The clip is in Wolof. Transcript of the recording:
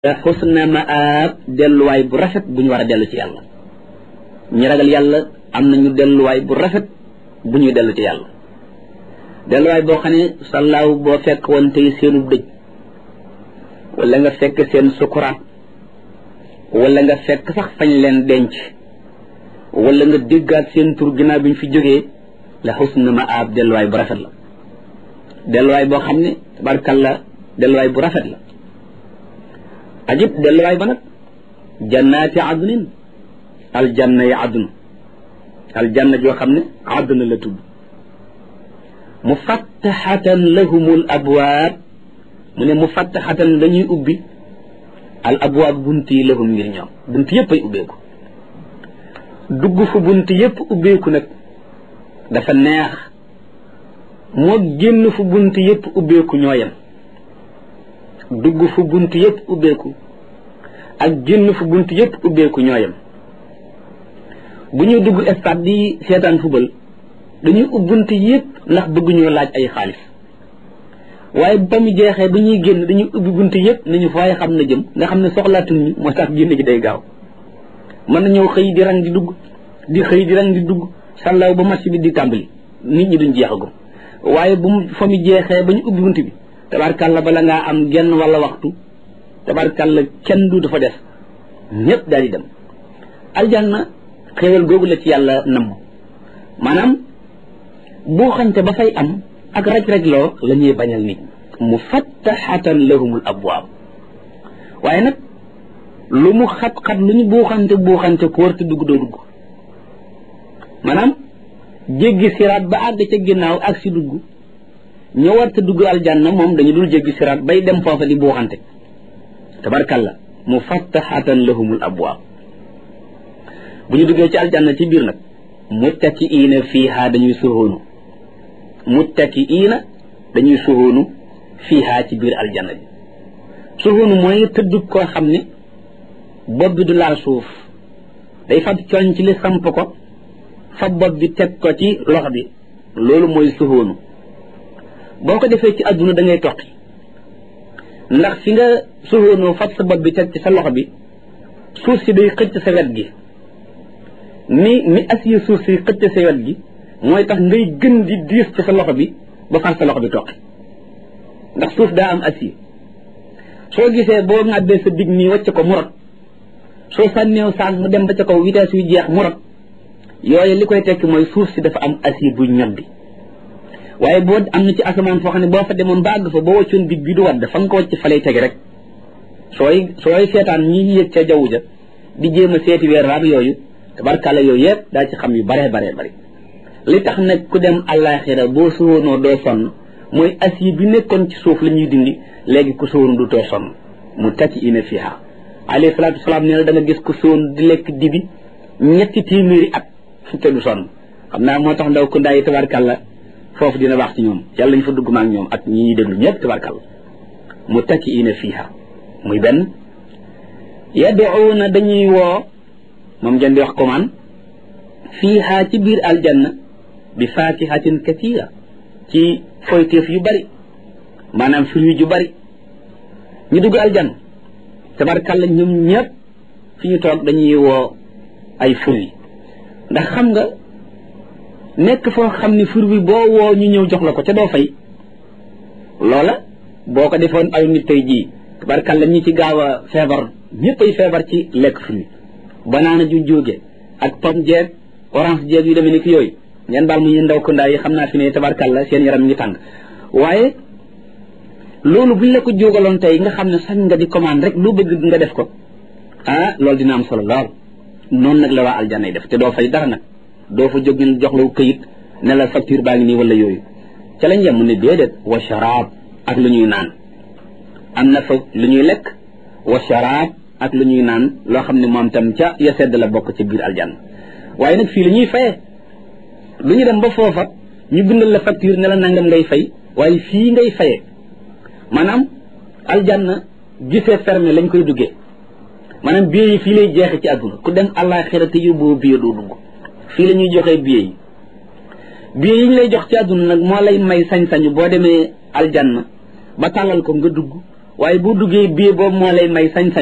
xusna maab delluwaay bu rafet bu ñu war a dellu ci yàlla ñi ragal yàlla am nañu delluwaay bu rafet bu ñuy dellu ci yàlla delluwaay boo xam ne sallaaw boo fekk woon tey seenu dëj wala nga fekk seen sukuraat wala nga fekk sax fañ leen denc wala nga déggaat seen tur ginnaaw bi ñu fi jógee la xusna maab delluwaay bu rafet la delluwaay boo xam ne tabarkalla delluwaay bu rafet la ajib delluwaay ba nag jannaati adnin aljanna yi adn aljanna joo xam ne adna la tudd mufattaxatan lahumul abwaab mu ne mufattaxatan dañuy ubbi al abwaab bunt yi lahum ngir ñoom bunt yépp ay ubbeeku dugg fu bunt yépp ubbeeku nag dafa neex moo génn fu bunt yépp ubbeeku ñoo yem dugg fu bunt yépp ubbeeku ak génn fu bunt yépp ubbeeku ñoo yem bu ñuy dugg stade di seetaan fubal dañuy ub bunt yépp ndax bëgguñoo laaj ay xaalis waaye ba mu jeexee ba ñuy génn dañuy ubbi bunt yépp nañu faaye xam na jëm nga xam ne soxlaatuñ ñu moo tax génn gi day gaaw mën nañoo xëy di rang di dugg di xëy di rang di dugg sàllaaw ba match bi di tàmbali nit ñi duñ jeexagum waaye bu mu fa mu jeexee ba ñu ubbi bunt bi tabarkàlla bala ngaa am genn wala waxtu tabarkàlla kenn du dafa def ñépp daal di dem aljanna xéewal googu la ci yàlla namm maanaam boo xante ba fay am ak raj-raj loo la ñuy bañal nit mu fattaxatan lahumul abwaab waaye nag lu mu xat-xat lu ñu buuxante buuxante ku war te dugg doo dugg maanaam jéggi siraat ba àgg ca ginnaaw ak si dugg ñoo war te dugg aljanna moom dañu dul jéggi siraat bay dem foofa di buuxante tabarkalla mu fattaxatan lahumul abwaab bu ñu duggee ci aljanna ci biir nag muttakiina fiiha dañuy suhoonu muttakiina dañuy suhoonu fiiha ci biir aljanna bi suhoonu mooy tëdd koo xam ne bopp bi du laal suuf day fab coñ ci li samp ko fab bopp bi teg ko ci loxo bi loolu mooy suhoonu boo ko defee ci àdduna da ngay toqi ndax fi nga suhoonoo fab sa bopp bi teg ci sa loxo bi suuf si day xëcc sa wet gi ni ni acier suuf si xëcc sa wet gi mooy tax ngay gën di diis ci sa loxo bi ba far sa loxo bi toqi ndax suuf daa am acier soo gisee boo ŋàbbee sa dig nii wàcc ko mu rot soo sànneew saag mu dem ba ca kaw vitesse yu jeex mu rot yooyu li koy tekki mooy suuf si dafa am acier bu ñor bi waaye boo am na ci asamaan foo xam ne boo fa demoon ba àgg fa boo wàccoon dig bi du wadd fa nga ko wàcc fa lay tege rek sooy sooy seetaan ñi yëg ca jaww ja di jéem a seeti weer raab yooyu tabarkàlla yooyu yëpp daa ci xam yu baree baree bari li tax nag ku dem àllaaxira boo suwoonoo doo sonn mooy acier bi nekkoon ci suuf la ñuy dindi léegi ku suwoon du too sonn mu takki ina fiha alayhi salaatu wasalaam nee na da nga gis ku suwoon di lekk dibi ñetti téeméeri at te du sonn xam naa moo tax ndaw ku ndaay tabarkàlla foofu dina baax ci ñoom yàlla ñu fa dugg maak ñoom ak ñi ñuy déglu ñëpp tabarkàlla mu takki ina fiha muy benn yad'uuna dañuy woo moom ngeen di wax commande fiiha ci biir aljanna bi faakihatin katira ci foyteef yu bari maanaam fruit yu bari ñu dugg aljanna tabarkàlla ñoom ñëpp fi ñu toog dañuy woo ay fruit ndax xam nga nekk foo xam ni fruit bi boo woo ñu ñëw jox la ko ca doo fay loola boo ko defoon aw nit tey jii tabarkàlla ñi ci gaaw a feebar ñëpp ay feebar ci lekk fruit banaana ju jóge ak pomme jeeg orange jeeg yu demee ni ki yooyu ngeen baal mu ñu ndaw ko ndaa yi xam naa fi ne tabarkàlla seen yaram ngi tàng waaye loolu buñ la ko jógaloon tey nga xam ne sax nga di commande rek lu bëgg nga def ko ah loolu dina am solo lool noonu nag la waa aljanna yi def te doo fay dara nag doo fa jóg ñu jox la këyit ne la facture baa ngi nii wala yooyu ca lañ yem mu ne déedéet wa sharaab ak lu ñuy naan am na fa lu ñuy lekk wa sharaab ak lu ñuy naan loo xam ne moom tam ca ya sedd la bokk ci biir aljanna waaye nag fii la ñuy fayee lu ñu dem ba foofa ñu bindal la facture ne la nangam ngay fay waaye fii ngay fayee maanaam aljanna gisee fermé lañ koy duggee maanaam billet yi fii lay jeexe ci àdduna ku dem àllaaxira te yóbboo billet doo dugg fii la ñuy joxee billet yi billet yi ñu lay jox ci àdduna nag moo lay may sañ-sañu boo demee aljanna ba tàllal ko nga dugg waaye boo duggee billet boobu moo lay may sañ-sañ